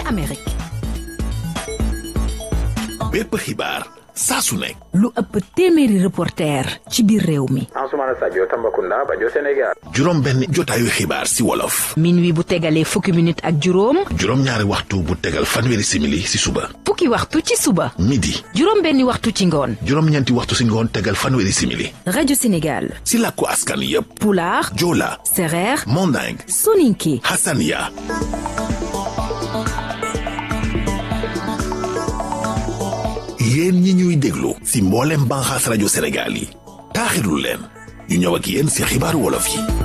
ca Amérique bépp xibaar saa su nekk lu ëpp téeméeri reporter ci biir réew mi Ansoumana Sadio Tambacounda Bajo Sénégal juróom benn jotaayu xibaar si wolof minuit bu tegalee fukki minute ak juróom juróom ñaari waxtu bu tegal fanweeri simili si suba fukki waxtu ci suba midi juróom benni waxtu ci ngoon juróom ñeenti waxtu si ngoon tegal fanweeri simili rajo Sénégal si làkku askan yépp pulaar joola sereer manding soninke hasania yéen ñi ñuy déglu si mboolem banxaas rajo Sénégal yi taaxirlu leen ñu ñëw ak yéen si xibaaru wolof yi